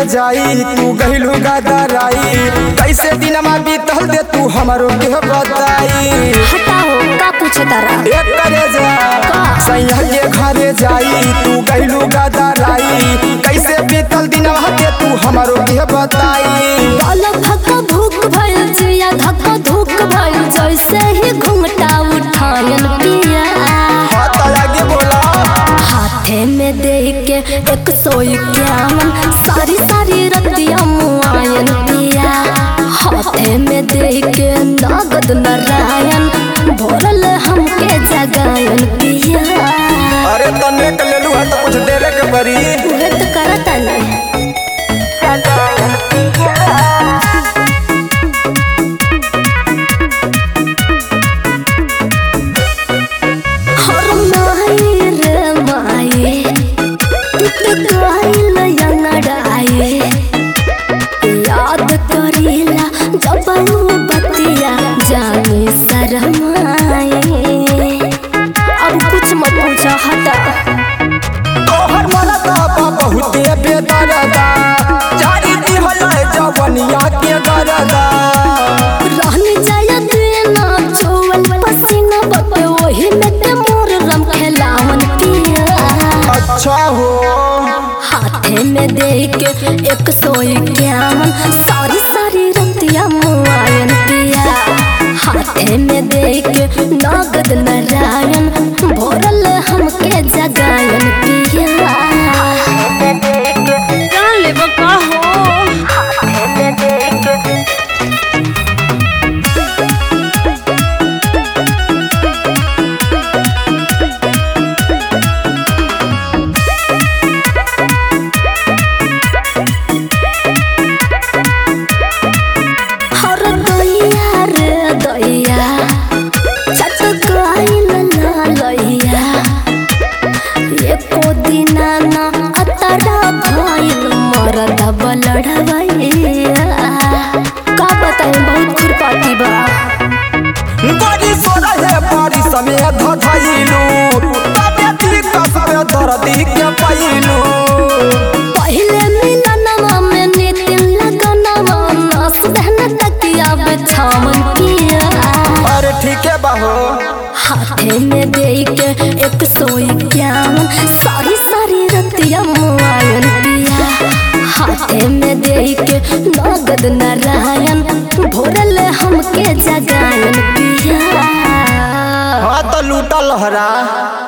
जाई तू गहिलू गदराई कैसे दिनमा बीतल दे तू हमरो के बताई हटाओ का पूछे तारा एक करे जा सैया के घरे जाई तू गहिलू गदराई कैसे बीतल दिनमा दे तू हमरो के बताई बाल धक्का भूख भइल जिया धक्का धूक भइल जैसे ही घुंघटा उठायन पिया हाथ आगे बोला हाथे में दे के एक सौ इक्यावन सारी सारी रतिया मुआयन पिया हाथे में दे के नगद नारायण भोरल हमके जगायन पिया अरे तने के लेलू है तो कुछ देवे के परी उहे तो करता नहीं हर माई रे माई तू तो गाइल यंगड़ाई याद करीला जब वो बतिया जाने शरमाए अब कुछ मत पूछा हटा तोहर मरदा बा बहुते बेदरदा जारी दिहल जवनिया के गरदा रहनी जाया देना चोवल पसीना बटे वही में ते मोर रम खेलावन पिया अच्छा हो हाथे में दे के एक सौ इक्यावन सारी सारी रतिया मुआयन पिया हाथे में दे के नगद नारायण भोरल हमके जगायन पिया जान ले बका हो हर दैया रे दैया चट गइल ना लैया एको दिना ना अतरा भइल मरद बलड़वैया का बताई बहुत खुरपाती बा बड़ी सोना है बड़ी समय धधैलू तबे दिल कसबे दर्दी के पैलू पहिले मिलनवा में नितिन लगनवा नस दहन तकिया बिछावन किया अरे ठीक है बाहो हाथे में दे के एक सौ इक्यावन सारी सारी रतिया मुआयन पिया हाथे में दे के नगद नारायण भोरल हमके जगायन पिया हाँ तो लूटा लहरा